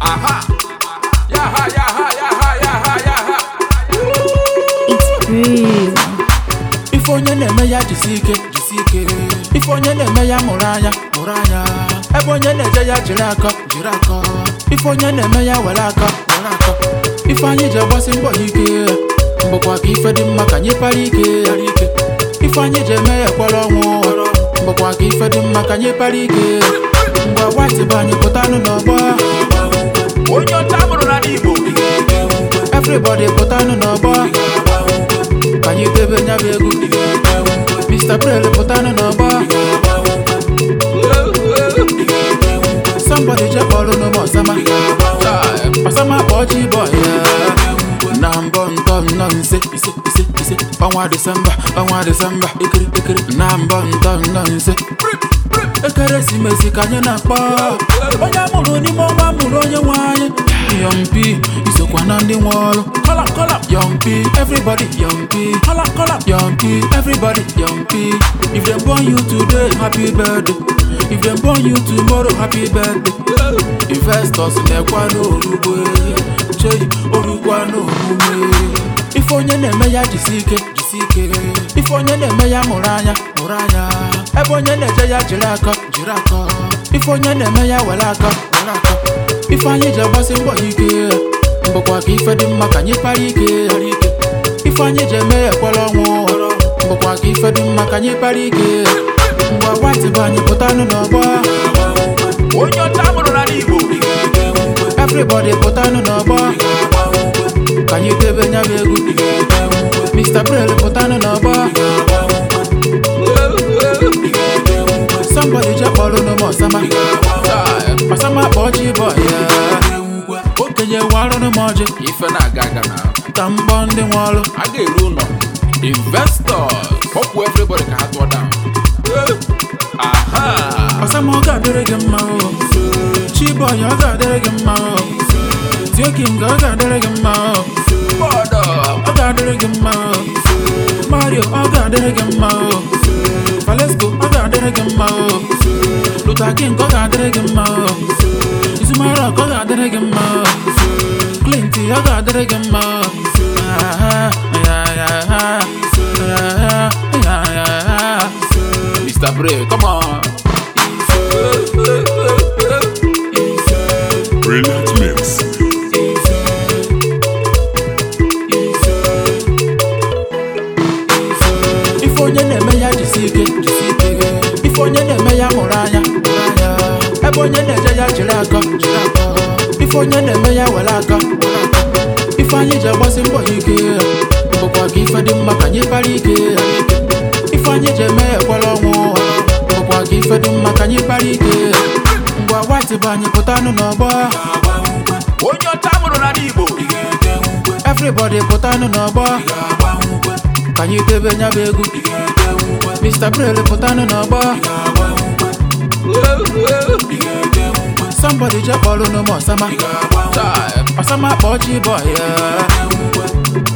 Aha. Yaha, yaha, yaha, yaha, yaha. It's real. ife onye na-eme ya jisi ike jisi ike ife onye na-eme ya mụrụ anya mụrụ anya ebe onye na-eje ya jiri aka jiri aka ife onye na-eme ya were aka were aka ife anyị ji agbasi mbọ ya ike mbụkwa ka ife dị mma ka anyị para ike para ike ife anyị ji eme ya ekwere ọnwụ mbụkwa ka ife dị mma ka anyị para ike mgbe white bụ anyị pụtanụ n'ọgbọ Onye ọcha mụrụ n'ala Igbo. everybody pụtanụ n'ọgbọ ka anyị debe nya bụ egwu Mr. Prele pụtanụ n'ọgbọ somebody je kpọrọ n'ụmụ ọsama ọsama kpọọ chi bọ ya na mbọ ntọ nnọ nse ise ise ise ọnwa disemba ọnwa disemba ekiri ekiri na mbọ ntọ nnọ nse ekeresimesi ka anyị na-akpọ onye amụrụ n'ime ọnwa mụrụ onye nwe anyị yọmpi isokwa na ndị nwe ọrụ kọla kọla yọmpi everybody yọmpi kọla kọla yọmpi everybody yọmpi if dem born you today happy birthday if dem born you tomorrow happy birthday investors na-ekwa n'orugbo chei orukwa n'omume ife onye na-eme ya jisi ike jisi ike ife onye na-eme ya mụrụ anya mụrụ anya ebe onye na-eje ya jiri aka jiri aka ife onye na-eme ya were aka were aka ife anyị ji agbasi mbọ ya ike mbụkwa ka ife dị mma ka anyị para ike para ike ife anyị ji eme ya ekwere ọnwụ mbụkwa ka ife dị mma ka anyị para ike mgbe white bụ anyị pụtanụ n'ọgbọ Onye ọcha mụrụ n'ala Igbo. everybody pụtanụ n'ọgbọ ka anyị debe nya bụ egwu Mr. Prele pụtanụ n'ọgbọ somebody je kpọrọ n'ụmụ ọsama ọsama kpọọ chi bọ ya okenye warụ n'ụmụ ọjị Ife na-aga aga na. ka mbọ ndị nwe ọrụ A ga-eru ụlọ. Investors. Kpọpụ everybody ka ha tụọ down. Aha. ọsama ọ ga-adịrị gị mma o chibọyị ọ ga-adịrị gị mma o tioking ọ ga-adịrị gị mma o Bọọdụ. ọ ga-adịrị gị mma o mario ọ ga-adịrị gị mma o valesco ọ ga-adịrị gị mma o luther king ọ ga-adịrị gị mma o izumarok ọ ga-adịrị gị mma o clint ọ ga-adịrị gị mma o Ah, ya, ya, ya, ya, ya, ya, ya. Mr. Bray, come on. Brilliant mix. ife onye na-eme ya jisi ike jisi ike ife onye na-eme ya mụrụ anya mụrụ anya ebe onye na-eje ya jiri aka jiri aka ife onye na-eme ya were aka were aka ife anyị ji agbasi mbọ ya ike bụkwa ka ife dị mma ka anyị para ike ife anyị ji eme ya ekwere ọnwụ bụkwa ka ife dị mma ka anyị para ike mgbe white bụ anyị pụtanụ n'ọgbọ Onye ọcha mụrụ n'ala Igbo. everybody pụtanụ n'ọgbọ ka anyị debe nya bụ egwu Mr. Prele pụtanụ n'ọgbọ somebody je kpọrọ n'ụmụ ọsama ọsama kpọọ chi bọ ya